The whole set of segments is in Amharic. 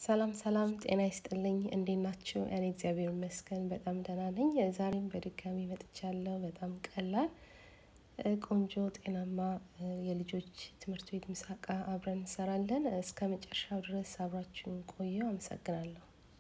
ሰላም ሰላም፣ ጤና ይስጥልኝ። እንዴት ናችሁ? እኔ እግዚአብሔር ይመስገን በጣም ደህና ነኝ። ዛሬም በድጋሚ መጥቻለሁ። በጣም ቀላል ቆንጆ ጤናማ የልጆች ትምህርት ቤት ምሳቃ አብረን እንሰራለን። እስከ መጨረሻው ድረስ አብራችሁን ቆዩ። አመሰግናለሁ።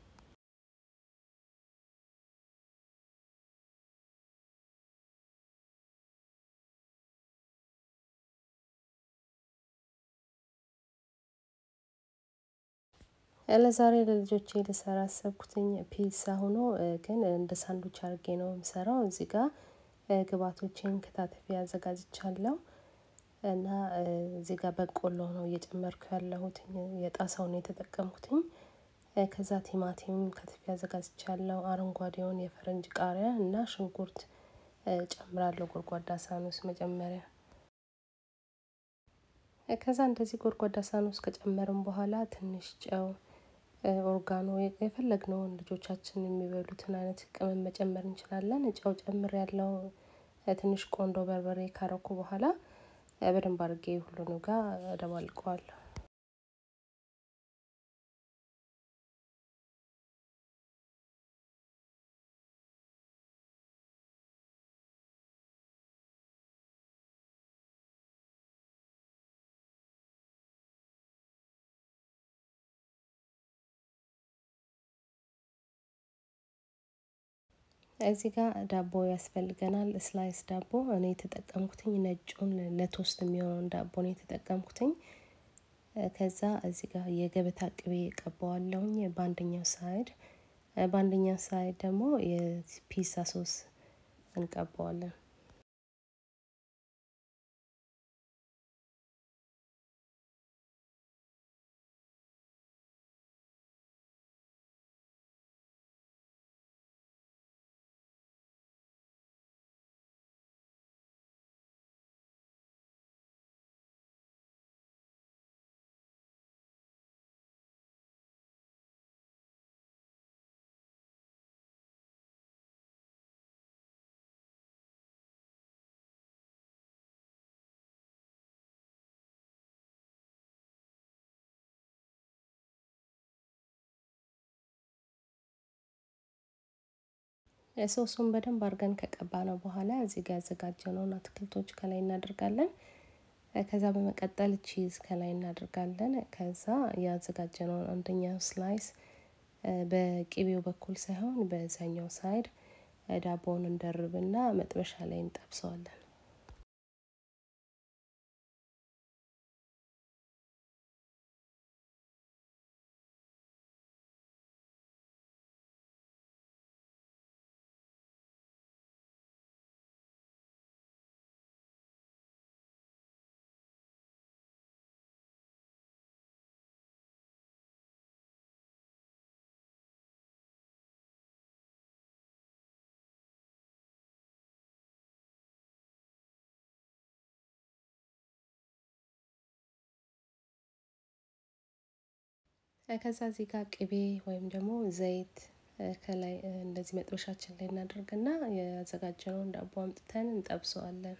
ለዛሬ ለልጆቼ ልሰራ አሰብኩትኝ ፒዛ ሆኖ ግን እንደ ሳንዱች አድርጌ ነው የምሰራው። እዚህ ጋር ግብአቶቼን ከታትፌ አዘጋጅቻለሁ እና እዚህ ጋር በቆሎ ነው እየጨመርኩ ያለሁት። የጣሳውን ነው የተጠቀምኩትኝ። ከዛ ቲማቲም ከትፌ አዘጋጅቻለሁ። አረንጓዴውን የፈረንጅ ቃሪያ እና ሽንኩርት ጨምራለሁ ጎድጓዳ ሳህን ውስጥ መጀመሪያ ከዛ እንደዚህ ጎድጓዳ ሳህን ውስጥ ከጨመርን በኋላ ትንሽ ጨው ኦርጋኖ የፈለግነውን ልጆቻችን የሚበሉትን አይነት ቅመም መጨመር እንችላለን። ጨው ጨምር ያለው ትንሽ ቆንዶ በርበሬ ካረኩ በኋላ በደንብ አድርጌ ሁሉንም ጋር እደባልቀዋለሁ። እዚህ ጋር ዳቦ ያስፈልገናል። ስላይስ ዳቦ እኔ የተጠቀምኩትኝ ነጩን ለቶስት የሚሆነውን ዳቦ ነው የተጠቀምኩትኝ። ከዛ እዚህ ጋር የገበታ ቅቤ ቀባዋለሁኝ በአንደኛው ሳይድ፣ በአንደኛው ሳይድ ደግሞ የፒዛ ሶስ እንቀባዋለን። ሶሱን በደንብ አድርገን ከቀባ ነው በኋላ እዚህ ጋር ያዘጋጀነውን አትክልቶች ከላይ እናደርጋለን። ከዛ በመቀጠል ቺዝ ከላይ እናደርጋለን። ከዛ ያዘጋጀነውን አንደኛው ስላይስ በቅቤው በኩል ሳይሆን በዛኛው ሳይድ ዳቦውን እንደርብና መጥበሻ ላይ እንጠብሰዋለን። ከዛ እዚህ ጋር ቅቤ ወይም ደግሞ ዘይት ከላይ እንደዚህ መጥበሻችን ላይ እናደርግና ያዘጋጀነውን ዳቦ አምጥተን እንጠብሰዋለን።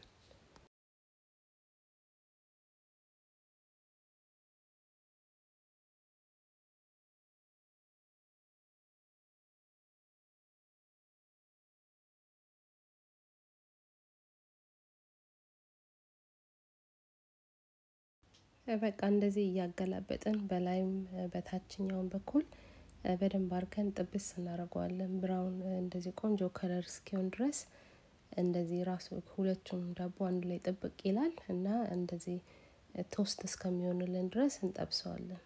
በቃ እንደዚህ እያገላበጥን በላይም በታችኛውን በኩል በደንብ አድርገን ጥብስ እናደርገዋለን። ብራውን እንደዚህ ቆንጆ ከለር እስኪሆን ድረስ እንደዚህ ራሱ ሁለቱም ዳቦ አንድ ላይ ጥብቅ ይላል እና እንደዚህ ቶስት እስከሚሆንልን ድረስ እንጠብሰዋለን።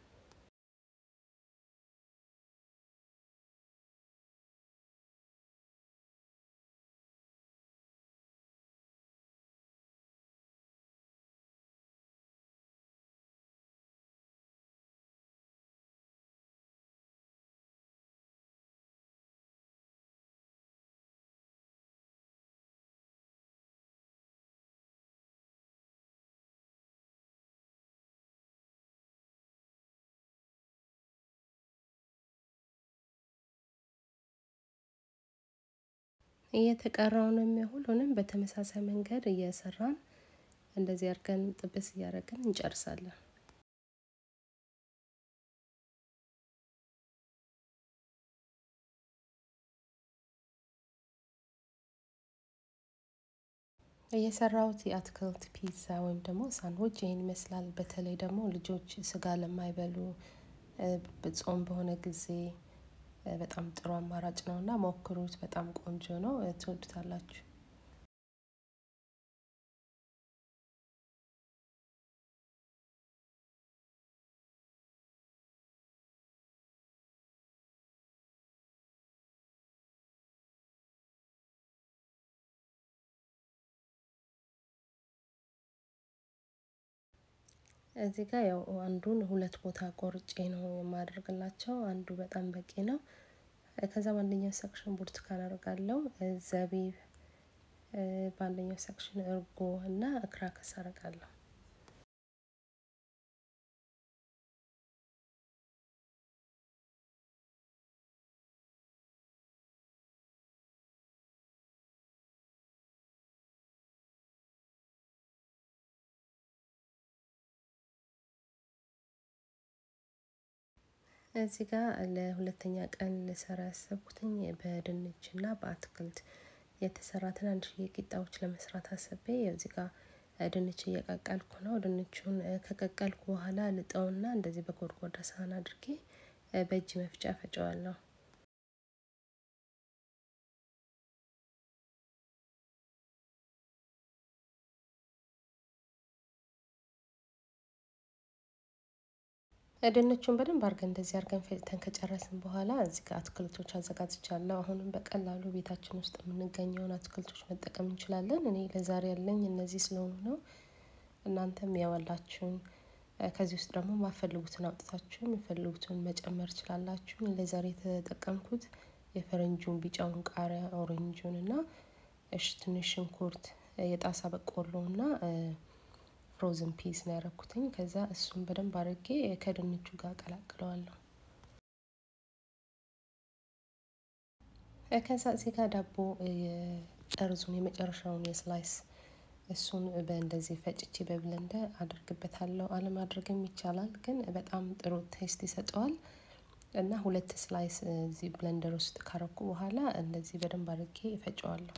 እየተቀረውንም ሁሉንም በተመሳሳይ መንገድ እየሰራን እንደዚህ አድርገን ጥብስ እያደረግን እንጨርሳለን። የሰራሁት የአትክልት ፒዛ ወይም ደግሞ ሳንድዊች ይሄን ይመስላል። በተለይ ደግሞ ልጆች ስጋ ለማይበሉ ጾም በሆነ ጊዜ በጣም ጥሩ አማራጭ ነው እና ሞክሩት። በጣም ቆንጆ ነው፣ ትወዱታላችሁ። እዚህ ጋር ያው አንዱን ሁለት ቦታ ቆርጬ ነው የማደርግላቸው። አንዱ በጣም በቂ ነው። ከዛ በአንደኛው ሰክሽን ብርቱካን አደርጋለሁ፣ ዘቢብ፣ በአንደኛው ሰክሽን እርጎ እና ክራከስ አደርጋለሁ። እዚህ ጋር ለሁለተኛ ቀን ልሰራ ያሰብኩትኝ በድንች እና በአትክልት የተሰራ ትናንሽዬ ቂጣዎች ለመስራት አስቤ እዚህ ጋር ድንች እየቀቀልኩ ነው። ድንቹን ከቀቀልኩ በኋላ ልጠውና እንደዚህ በጎድጓዳ ሳህን አድርጌ በእጅ መፍጫ ፈጨዋለሁ። ድንቹን በደንብ አድርገን እንደዚህ አድርገን ፈጭተን ከጨረስን በኋላ እዚህ ጋር አትክልቶች አዘጋጅቻለሁ። አሁንም በቀላሉ ቤታችን ውስጥ የምንገኘውን አትክልቶች መጠቀም እንችላለን። እኔ ለዛሬ ያለኝ እነዚህ ስለሆኑ ነው። እናንተም ያዋላችሁን ከዚህ ውስጥ ደግሞ ማፈልጉትን አውጥታችሁ የሚፈልጉትን መጨመር ትችላላችሁ። ለዛሬ የተጠቀምኩት የፈረንጁን ቢጫውን ቃሪያ፣ ኦሬንጁን እና እሽ ትንሽ ሽንኩርት፣ የጣሳ በቆሎ እና ፍሮዝን ፒስ ነው ያደረኩትኝ። ከዛ እሱን በደንብ አድርጌ ከድንቹ ጋር ቀላቅለዋለሁ። ከዛ እዚህ ጋር ዳቦ ጠርዙን የመጨረሻውን የስላይስ እሱን በእንደዚህ ፈጭቼ በብለንደር አድርግበታለሁ። አለማድረግም ይቻላል፣ ግን በጣም ጥሩ ቴስት ይሰጠዋል። እና ሁለት ስላይስ እዚህ ብለንደር ውስጥ ካረኩ በኋላ እንደዚህ በደንብ አድርጌ እፈጨዋለሁ።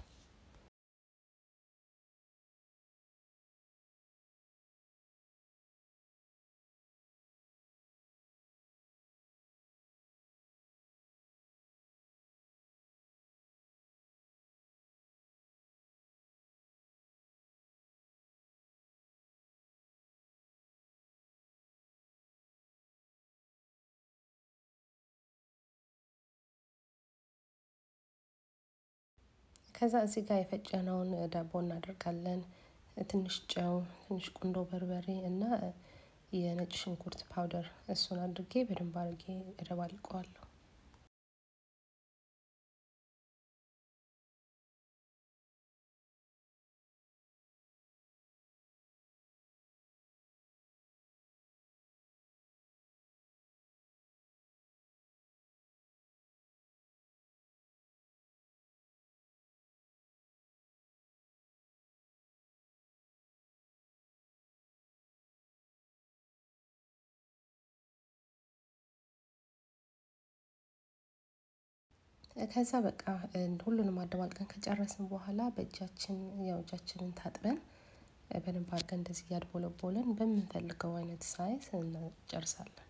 ከዛ እዚህ ጋር የፈጨነውን ዳቦ እናደርጋለን። ትንሽ ጨው፣ ትንሽ ቁንዶ በርበሬ እና የነጭ ሽንኩርት ፓውደር እሱን አድርጌ በደንብ አድርጌ እደባልቀዋለሁ። ከዛ በቃ ሁሉንም አደባልቀን ከጨረስን በኋላ በእጃችን ያው እጃችንን ታጥበን በደንብ አድርገን እንደዚህ እያድቦለቦለን በምንፈልገው አይነት ሳይዝ እንጨርሳለን።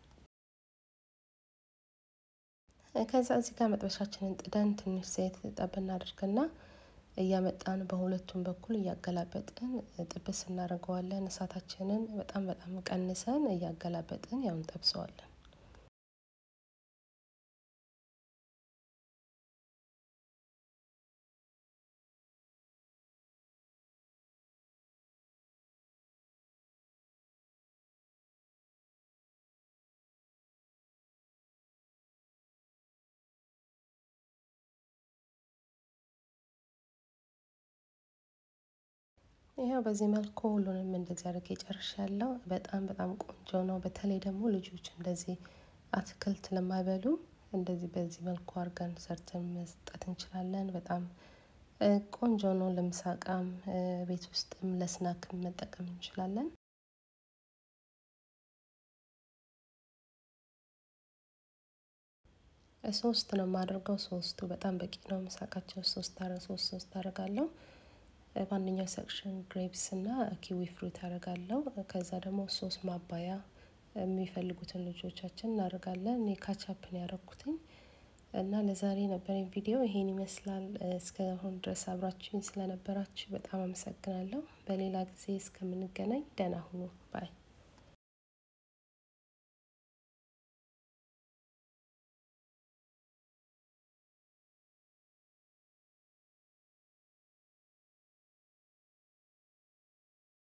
ከዛ እዚህ ጋር መጥበሻችንን ጥደን ትንሽ ዘይት ጠብ እናደርግና እያመጣን በሁለቱም በኩል እያገላበጥን ጥብስ እናደርገዋለን። እሳታችንን በጣም በጣም ቀንሰን እያገላበጥን ያው እንጠብሰዋለን። ይኸው በዚህ መልኩ ሁሉንም እንደዚህ አድርጌ ጨርሻለሁ። በጣም በጣም ቆንጆ ነው። በተለይ ደግሞ ልጆች እንደዚህ አትክልት ለማይበሉ እንደዚህ በዚህ መልኩ አድርገን ሰርተን መስጠት እንችላለን። በጣም ቆንጆ ነው። ለምሳቃም ቤት ውስጥም ለስናክም መጠቀም እንችላለን። ሶስት ነው የማደርገው። ሶስቱ በጣም በቂ ነው። ምሳቃቸው ሶስት አረ ሶስት ሶስት አደርጋለሁ። በአንደኛው ሰክሽን ግሬፕስ እና ኪዊ ፍሩት አደርጋለሁ። ከዛ ደግሞ ሶስ ማባያ የሚፈልጉትን ልጆቻችን እናደርጋለን። እኔ ካቻፕን ያደረኩትኝ እና ለዛሬ ነበረኝ ቪዲዮ ይሄን ይመስላል። እስካሁን ድረስ አብራችሁኝ ስለነበራችሁ በጣም አመሰግናለሁ። በሌላ ጊዜ እስከምንገናኝ ደህና ሁኑ ባይ